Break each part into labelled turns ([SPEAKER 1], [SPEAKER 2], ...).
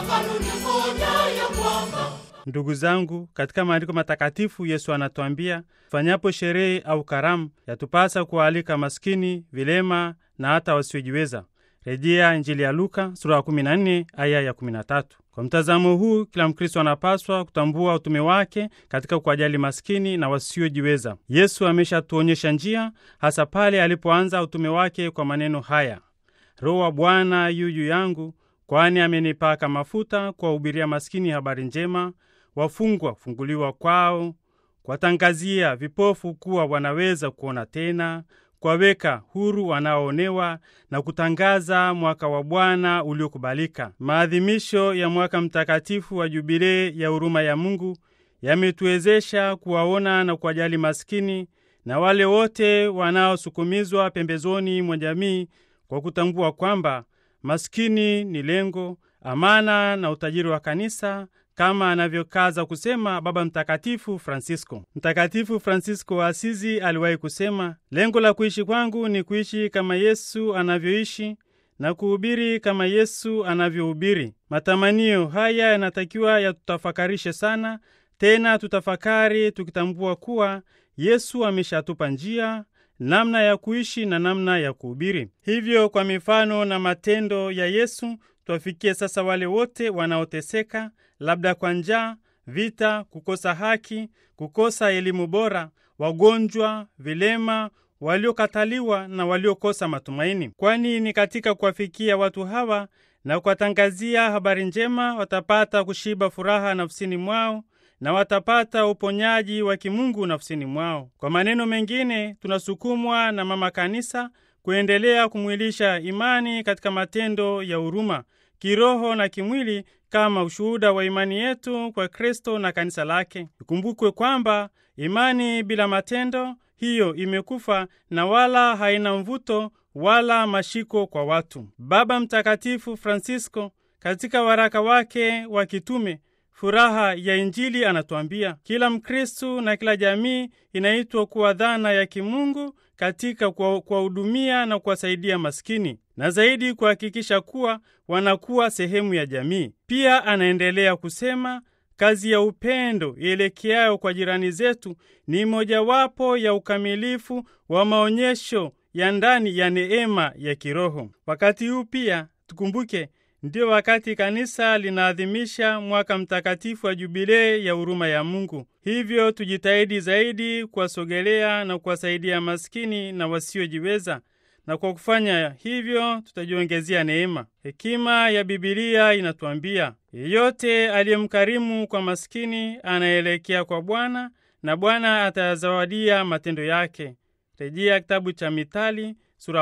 [SPEAKER 1] kanuni moja ya kwamba
[SPEAKER 2] Ndugu zangu, katika maandiko matakatifu Yesu anatuambia fanyapo sherehe au karamu, yatupasa kuwaalika maskini, vilema na hata wasiojiweza. Rejea Injili ya Luka sura ya 14 aya ya 13. Kwa mtazamo huu, kila Mkristo anapaswa kutambua utume wake katika kuwajali maskini na wasiojiweza. Yesu ameshatuonyesha njia, hasa pale alipoanza utume wake kwa maneno haya: Roho wa Bwana yu juu yangu, kwani amenipaka mafuta kuwahubiria maskini habari njema, wafungwa kufunguliwa kwao, kuwatangazia vipofu kuwa wanaweza kuona tena, kuwaweka huru wanaoonewa na kutangaza mwaka wa Bwana uliokubalika. Maadhimisho ya mwaka mtakatifu wa Jubilei ya huruma ya Mungu yametuwezesha kuwaona na kuwajali maskini na wale wote wanaosukumizwa pembezoni mwa jamii kwa kutambua kwamba maskini ni lengo, amana na utajiri wa kanisa kama anavyokaza kusema Baba Mtakatifu Francisco. Mtakatifu Francisco wa Asizi aliwahi kusema, lengo la kuishi kwangu ni kuishi kama Yesu anavyoishi na kuhubiri kama Yesu anavyohubiri. Matamanio haya yanatakiwa yatutafakarishe sana, tena tutafakari tukitambua kuwa Yesu ameshatupa njia namna ya kuishi na namna ya kuhubiri. Hivyo, kwa mifano na matendo ya Yesu twafikie sasa wale wote wanaoteseka, labda kwa njaa, vita, kukosa haki, kukosa elimu bora, wagonjwa, vilema, waliokataliwa na waliokosa matumaini, kwani ni katika kuwafikia watu hawa na kuwatangazia habari njema watapata kushiba furaha nafsini mwao na watapata uponyaji wa kimungu nafsini mwao. Kwa maneno mengine, tunasukumwa na Mama Kanisa kuendelea kumwilisha imani katika matendo ya huruma kiroho na kimwili kama ushuhuda wa imani yetu kwa Kristo na kanisa lake. Ikumbukwe kwamba imani bila matendo hiyo imekufa na wala haina mvuto wala mashiko kwa watu. Baba Mtakatifu Francisco katika waraka wake wa kitume Furaha ya Injili anatuambia kila Mkristu na kila jamii inaitwa kuwa dhana ya kimungu katika kuwahudumia na kuwasaidia maskini na zaidi kuhakikisha kuwa wanakuwa sehemu ya jamii. Pia anaendelea kusema kazi ya upendo ielekeayo kwa jirani zetu ni mojawapo ya ukamilifu wa maonyesho ya ndani ya neema ya kiroho. Wakati huu pia tukumbuke ndiyo wakati kanisa linaadhimisha mwaka mtakatifu wa jubilei ya huruma ya Mungu. Hivyo tujitahidi zaidi kuwasogelea na kuwasaidia maskini na wasiojiweza, na kwa kufanya hivyo tutajiongezea neema. Hekima ya Bibilia inatuambia yeyote aliyemkarimu kwa maskini anaelekea kwa Bwana na Bwana atayazawadia matendo yake. Rejea kitabu cha Mithali sura ya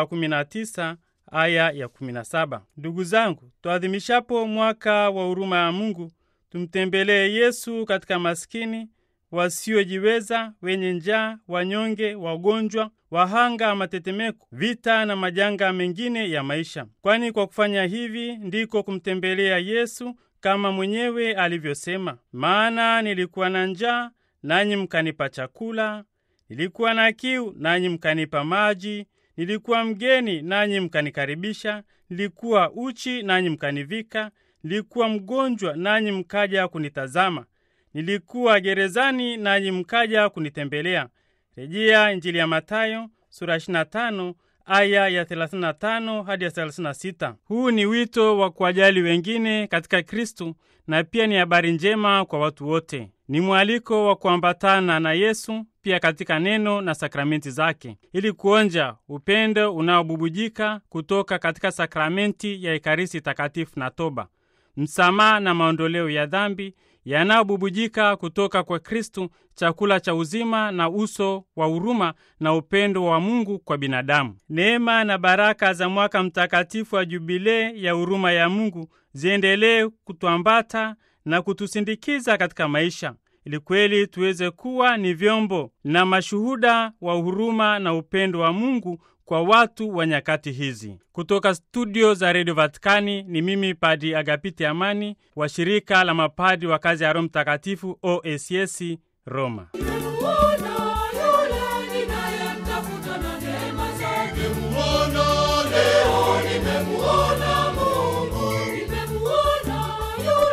[SPEAKER 2] 19 aya ya 17. Ndugu zangu, tuadhimishapo mwaka wa huruma ya Mungu, tumtembelee Yesu katika maskini, wasiojiweza, wenye njaa, wanyonge, wagonjwa, wahanga matetemeko, vita na majanga mengine ya maisha, kwani kwa kufanya hivi ndiko kumtembelea Yesu kama mwenyewe alivyosema, maana nilikuwa na njaa nanyi mkanipa chakula, nilikuwa na kiu nanyi mkanipa maji nilikuwa mgeni nanyi mkanikaribisha, nilikuwa uchi nanyi mkanivika, nilikuwa mgonjwa nanyi mkaja kunitazama, nilikuwa gerezani nanyi mkaja kunitembelea. Rejea Injili ya Matayo sura 25 aya ya 35 hadi ya 36. Huu ni wito wa kuwajali wengine katika Kristu na pia ni habari njema kwa watu wote. Ni mwaliko wa kuambatana na Yesu pia katika neno na sakramenti zake, ili kuonja upendo unaobubujika kutoka katika sakramenti ya Ekaristi Takatifu na toba, msamaha na maondoleo ya dhambi yanayobubujika kutoka kwa Kristu, chakula cha uzima na uso wa huruma na upendo wa Mungu kwa binadamu. Neema na baraka za mwaka mtakatifu wa Jubilei ya huruma ya Mungu ziendelee kutuambata na kutusindikiza katika maisha ili kweli tuweze kuwa ni vyombo na mashuhuda wa huruma na upendo wa Mungu kwa watu wa nyakati hizi. Kutoka studio za redio Vatikani ni mimi Padi Agapiti Amani wa shirika la mapadi wa kazi ya Roho Mtakatifu OSS Roma.
[SPEAKER 1] Nimemuona yule ninayemtafuta na neema zake.
[SPEAKER 3] Nimemuona leo, nimemuona Mungu.
[SPEAKER 1] Nimemuona yule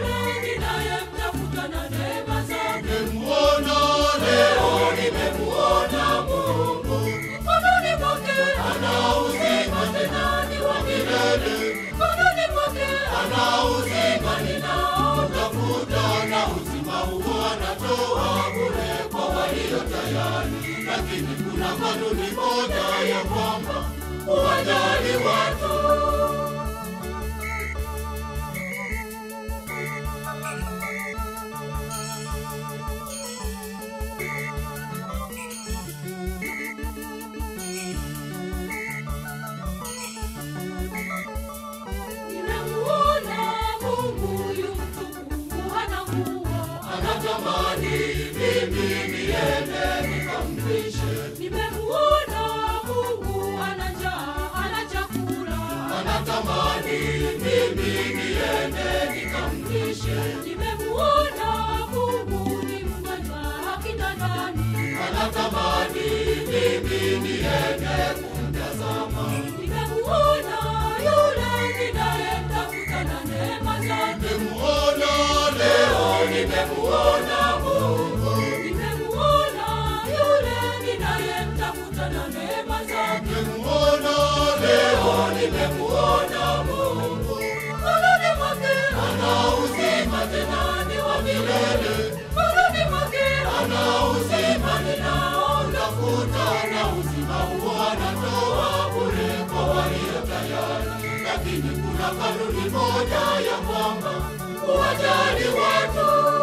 [SPEAKER 1] lakini kuna kanuni moja ya kwamba uwajali watu. Nimemuona Mungu yu mtukufu, hana nguo, anatamani mimi niende nikampishe. Nimemuona Mungu ana njaa, ana chakula, anatamani mimi niende nikampishe. Nimemuona Mungu ni mgonjwa kitandani, anatamani mimi niende kumtazama. Nimemuona yule ninayemtafuta na neema zake. Nimemuona leo, nimemuona Mungu. Nimemuona yule ninayemtafuta na neema zake. Nimemuona leo, nimemuona Mungu. Moyoni mwake ana uzima tena ni wa milele. Moyoni mwake ana uzima ninaotafuta na uzima huo anatoa bure kwa walio tayari. Lakini kuna kanuni moja ya kwamba uwajali watu.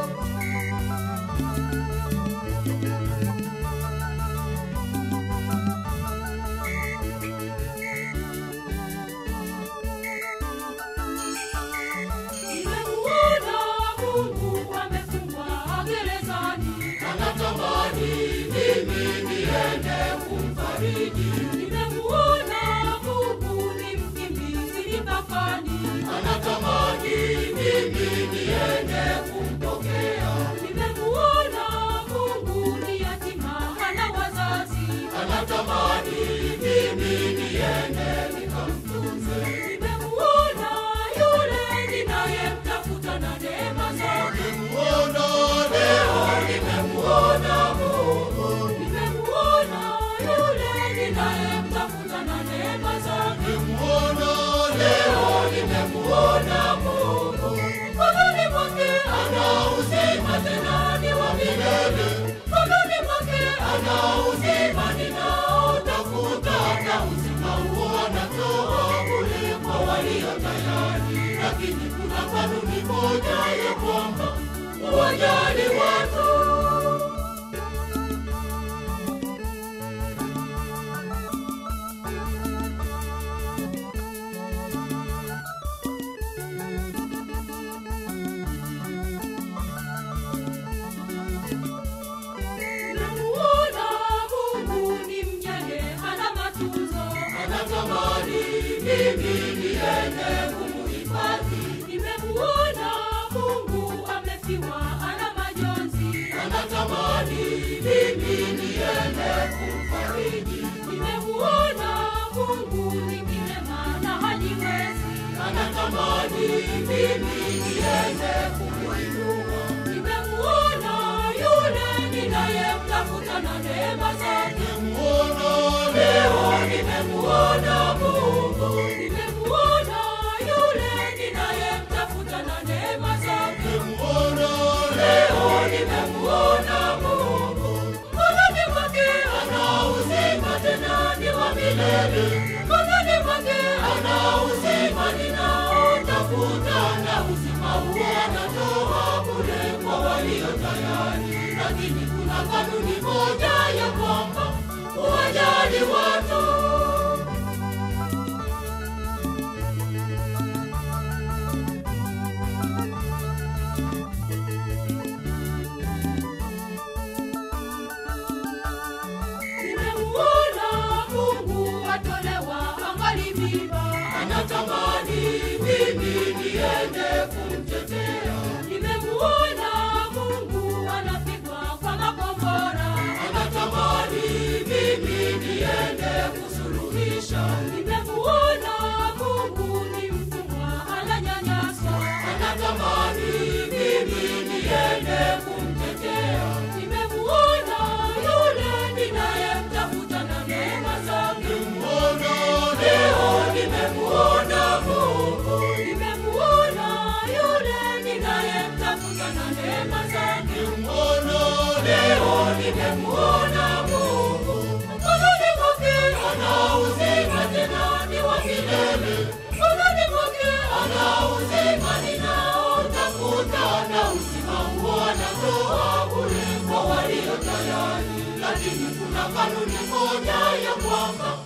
[SPEAKER 1] Nimemuona Mungu amefungwa gerezani, anatamani mimi niende kumfariji. Nimemuona Mungu ni mkimbizi mipakani, anatamani mimi niende kumpokea. Nimemuona Mungu ni yatima hana wazazi, anatamani mimi niende nikamtunze. Nimemuona yule ninayemtafuta na neema zake. Nimemuona leo, nimemuona Mungu. Nimemuona yule ninayemtafuta na neema zake. Nimemuona leo, nimemuona Mungu. Moyoni mwake ana uzima tena ni wa milele. Moyoni mwake ana uzima ninaotafuta na uzima huo anatoa bure kwa walio tayari. Lakini kuna kanuni moja ya kwamba uwajali watu. Namuona Mungu ni mjane, hana matunzo, anatamani mimi niende kumuhifadhi. Nimemuona Mungu amefiwa, ana majonzi, anatamani mimi niende kumfariji. Nimemuona Mungu ni kilema na hajiwezi, anatamani mimi niende kumuinua. Nimemuona yule ninayemtafuta na neema zake. Nimemuona leo, nimemuona Mungu. Nimemuona yule ninayemtafuta na neema zake. Nimemuona leo, nimemuona Mungu. Moyoni mwake ana uzima tena ni wa milele. Moyoni mwake ana uzima ninaotafuta na uzima huo anatoa bure kwa walio tayari. Lakini kuna kanuni moja ya kwamba uwajali watu. Nimemuona Mungu atolewa angali mimba, anatamani mimi niende kumtetea. Nimemuona Mungu anapigwa kwa makombora, lakini kuna kanuni moja ya kwamba